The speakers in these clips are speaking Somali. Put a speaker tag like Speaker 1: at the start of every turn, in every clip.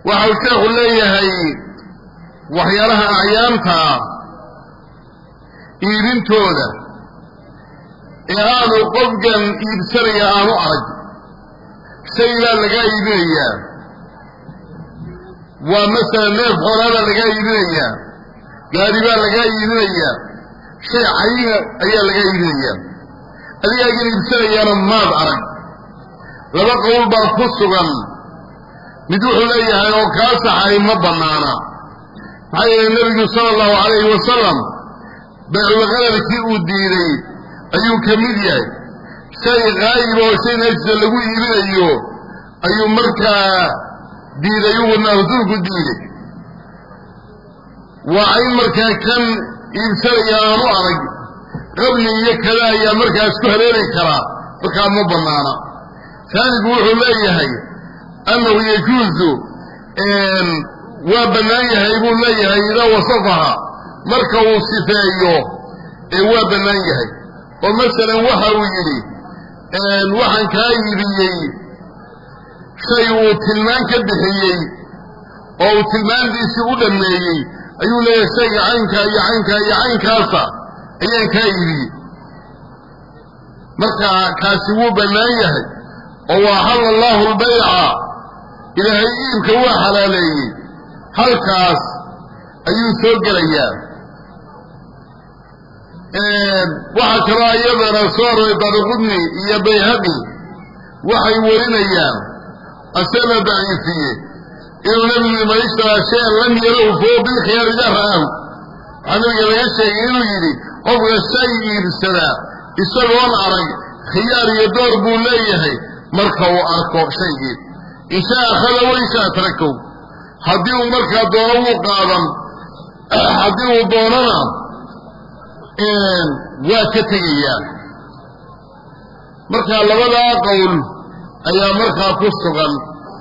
Speaker 1: waxau sheekhu leeyahay waxyaalaha acyaanta iibintooda ee aanu qofkan iibsanaya aanu arag shaylaa lagaa iibinayaa waa masalan neef xoolaabaa lagaa iibinayaa gaari baa lagaa iibinayaa shay cayina ayaa lagaa iibinayaa adigaagan iibsanayaana maad arag laba qowl baa ku sugan mid wuxuu leeyahay oo kaa saxay ma bannaana maxaa yeelay nebigu sala allahu calayhi wasalam bayculqadarkii uu diiday ayuu ka mid yahay shay qaayib oo shay najisa lagu iibinayo ayuu markaa diiday uuna rasuulku diiday waa in markaa kan iibsanaya aanu arag qabli iyo kada ayaa markaas ku haleeli karaa markaa ma bannaana taanigu wuxuu leeyahay annahu yajuuzu waa bannaan yahay buu leeyahay idaa wasafaha marka uu sifeeyo ee waa bannaan yahay oo masalan waxa uu yidhi waxaan kaa iibiyey shay uu tilmaan ka bixiyey oo uu tilmaantiisii u dhammeeyey ayuu leeyahay shayga caynkaa iyo caynkaa iyo caynkaasa ayaan kaa iibiyey marka kaasi wuu bannaan yahay oo waa xalla allaahu albayca ilaahay iibka waa xalaaleeyey halkaas ayuu soo gelayaa waxaa kaloo iyadana soo aroray daaruqudni iyo bayhaqi waxay warinayaan asana daciifiye inuu nebigu man ishtaraa shayan lam yarahu fahuwa bilkhiyaar idaa ra'aahu waxaa nabiga laga sheegay inuu yidhi qofka shay iibsadaa isagoon arag khiyaar iyo door buu leeyahay marka uu arko shaygii inshaa akhada wa inshaa tarakow haddii uu markaa doono wuu qaadan haddii uu doonana waa ka tegayaa marka labadaa qowl ayaa markaa ku sugan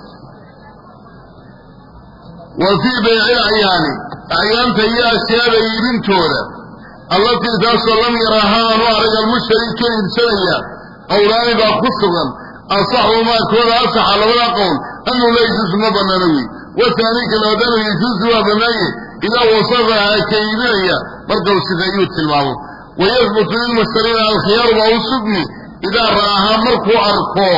Speaker 1: wa fii bayci acyaani acyaanta iyo ashyaada iibintooda allatii taasoo lam yaraaha aanu arag almushtari ka iibsanaya qowlaani baa ku sugan asaxumaa kooda asaxa labadaa qowl anuu la yajuusu ma bannaana wey wasaani kalabaad anuu yajuusu waa bannaanye idaa wasafaha ka iibinaya marka uu sifeeyuu tilmaamo wayahbutu lilmushtariina alkhiyaaru baa u sugmi idaa ra'ahaa markuu arko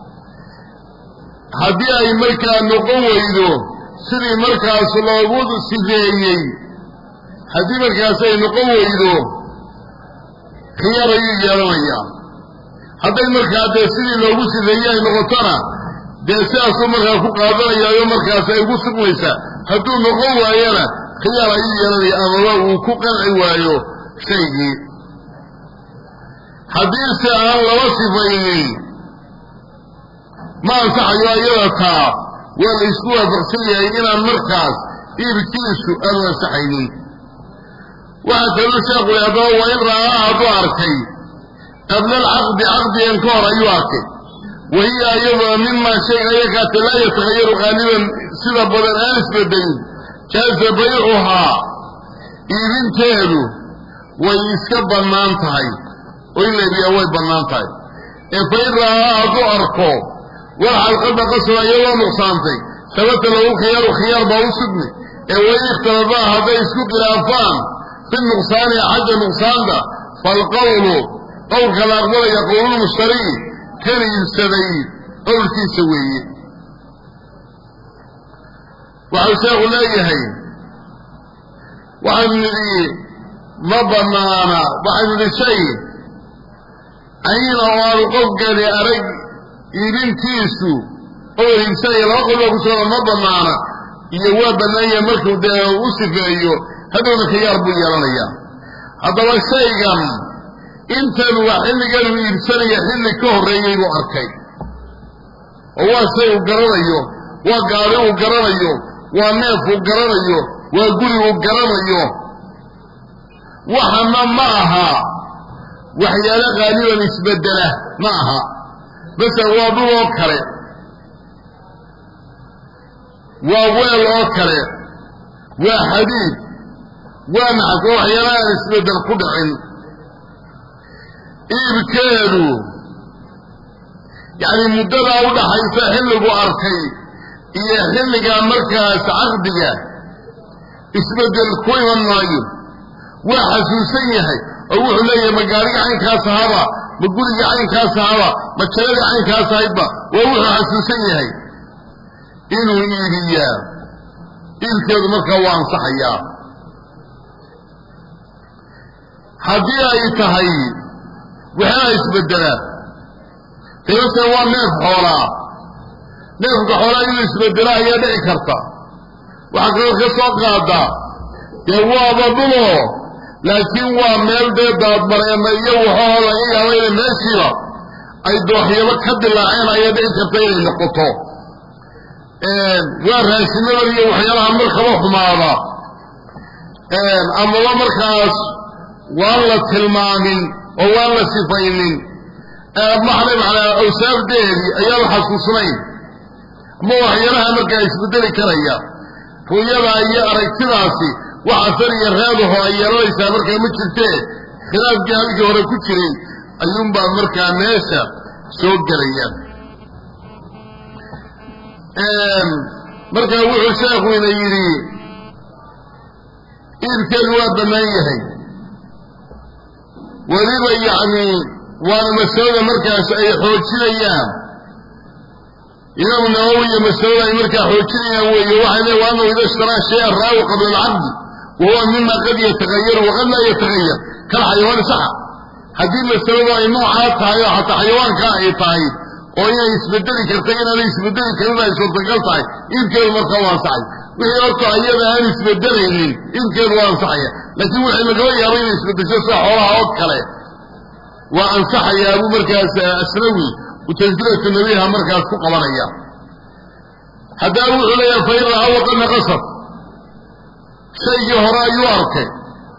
Speaker 1: haddii ay markaa noqon weydo sidii markaas loogu sifeeyey haddii markaas ay noqon weydo khiyaar ayuu yeelanayaa hadday markaa dee sidii loogu sifeeyey ay noqotona dee sidaasuu markaa ku qaadanayaayo markaas ay ugu sugmaysaa hadduu noqon waayona khiyaar ayuu yeelanaya amaba uu ku qanci waayo shaygii haddiise aan laba sifaynin ma ansaxayo ayada taa waa la isku waafaqsan yahay inaan markaas iibkiisu aanu ansaxaynin waxaa kaluu sheekhu i haddaba waa in ra'aa hadduu arkay qabla alcaqdi caqdigan ka hor ayuu arkay wa hiya iyadoo mimaa shay ayakaate laa yatakhayaru qaaliban sida badan aan isbedelin jaaza baycuhaa iibinteedu way iska bannaan tahay oo in la iibiyaa way bannaan tahay ee fa in ra'aa hadduu arko war xalqadda qasaba iyadoo nuqsaantay sabata lahu khiyaaru khiyaar baa u sugmi ee wain ikhtalafaa hadday isku khilaafaan fi nuqsaani xagga nuqsaanta faalqowlu qowlka la aqbalaya qowlulmushtari kan iibsaday qowlkiisa weeye waxau sheekhu leeyahay waxaynu nidhi ma bannaana waxaynu nidhi shay cayina oo aanu qofkani arag iibintiisu oo iibsanaya laba qol baa ku socda ma bannaana iyo waa bannaanya markuu dee u sifeeyo hadhowna khiyaar buu yeelanayaa haddaba shaygan intan waa xilligan uu iibsanaya xilli ka horreeyey buu arkay oo waa shay uu garanayo waa gaari uu garanayo waa neef uu garanayo waa guri uu garanayo waxana ma aha waxyaalo qaaliban isbedela ma aha masala waa dhul oo kale waa weel oo kale waa xadiid waa naxas oo waxyaala aan isbedel ku dhicin iibkeedu yacni muddadaa u dhaxaysa xilligu arkay iyo xilliga markaas caqdiga isbeddel ku iman maayo waa xasuusan yahay oo wuxuu leeyahay ma gaariga caynkaas ahaba ma guriga caynkaas ahaba ma jaladii caynkaas ahaydba waa wuxuu xasuusan yahay inuu iibiyaa iibkeedu markaa waa ansaxayaa haddii ay tahay waxaa isbeddelaa qiimase waa neef xoolaa neefka xoolaa inuu isbeddela ayaa dhici karta waxaa kaloo ka soo qaadaa dee waaba dhulo laakiin waa meel dee daadmareema iyo waxoo laga yaabo inay meeshiiba ay dooxyabo ka dilaaceen ayaa dhici karta inay noqoto waa raashinada iyo waxyaalaha markaba xumaada amaba markaas waan la tilmaamin oo waan la sifaynin maxle macnaa awsaafdeedii ayaan la xasuusnayn ama waxyaalaha markaa isbedeli karaya ru'yada iyo aragtidaasi wax asar iyo reedaho ay yeelanaysaa markaa ma jirtee khilaafkii halkii hore ku jiray ayuunbaa markaa meesha soo gelaya markaa wuxuu sheekhu ina yidhi iibkeedu waa bannaan yahay weliba yacni waana masalada markaas ay xoojinayaan imaamu nawowi iyo masalada ay markaa xoojinayaan weeye waxay leey wa anahu ida ishtaraa shay-an raawi qabla alcaqdi wa huwa mima qad yatagayaru waqad laa yatagayar kal xayawaani saxa haddii masaladu ay noocaa tahay oo xataa xayawaankaa ay tahay oo inay isbedeli karta inaanay isbedeli karin ay suurtagal tahay iibkeedu markaa waa ansaxay wixii horta iyada aan isbedelaynin iibkeedu waa ansaxaya laakiin wixii lagaba yaabo inay isbedesho sida xoolaha oo kale waa ansaxayaa buu markaas asnawi utaskilatu nabiha markaas ku qabanaya haddaba wuxuu leeyahay fa in ra'a waqad naqasad shaygii hore ayuu arkay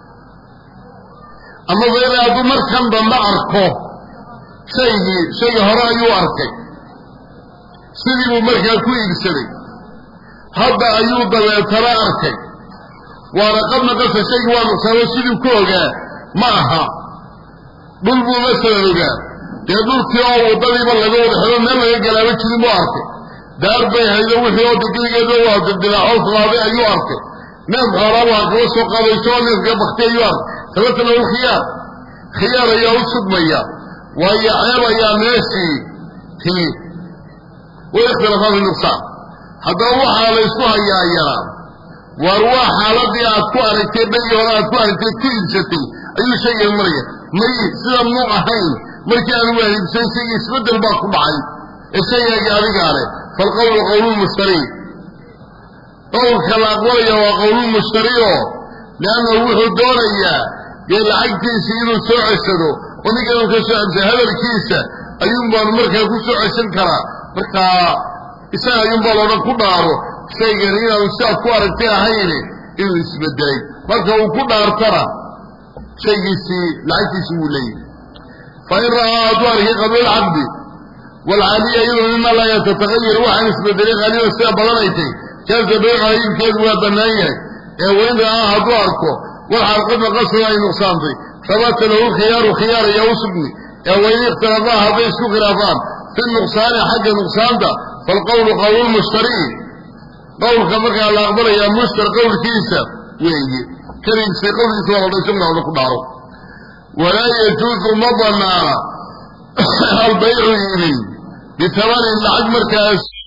Speaker 1: ama fa in hadduu markan dambe arko shaygii shaygii hore ayuu arkay sidii buu markaa ku iibsaday hadda ayuu dabeetana arkay waana qad naqasa shaygii waa nuqsaamo sidii ku ogaa ma aha dhul buu masalan ogaa dee dhulkii oo waddadiiba laga wada xelo meel laga galaaba jirin buu arkay daar bay haydo wixii oo degeligeeda waa dildilaaxoo fulaaday ayuu arkay neef xoolaa waa kaba soo qaadayso oo neefka bakti ayuu arkay sababtana u khiyaar khiyaar ayaa u sugmaya waayo ceeb ayaa meeshii timi way ikhtilafaa fi nuqsaan haddaba waxaa la ysku hayaa yaraa waar waa xaaladii aad ku aragtay dhagii hore aad ku aragtay ku iibsatay ayuu shaygan maraya may sida muu ahayn markii aan waahibsan shaygii isbeddel baa ku dhacay ee shaygaagii adigaa leh falqowlu qowlulmushtari qowlka la aqbalaya waa qowlulmushtari oo liannahu wuxuu doonayaa dee lacagtiisii inuu soo ceshado oo ninkan ka soo ceshay hadalkiisa ayuun baanu markaa ku soo ceshan karaa markaa isaga ayuunbaa loodhan ku dhaaro shaygan inaanu sidaad ku aragtay ahayne inuu isbedelay marka uu ku dhaartana shaygiisii lacagtiisi wuu leeyahy fa in ra'aa hadduu arkay qabla alcaqdi waalcaaliya iyadoo mima laa yatatagayar waxaan isbedelay qaaliban sida badanaytay kaasa baycaha iibkeedu waa bannaan yahay ee wain ra'aa hadduu arko waxaa qad naqasada ay nuqsaantay sabata lahu khiyaaru khiyaar ayaa u sugni ee wain ikhtilafaa hadday isku khilaafaan fi nuqsaani xagga nuqsaanta falqowlu qowlulmushtari qowlka markaa la aqbalayaa mushtar qowlkiisa weeye keligiisa qowlkiisa waa ladhay sugna oda ku dhaaro walaa yajuusu ma banaana albaycu iibin bitamanin lacag markaas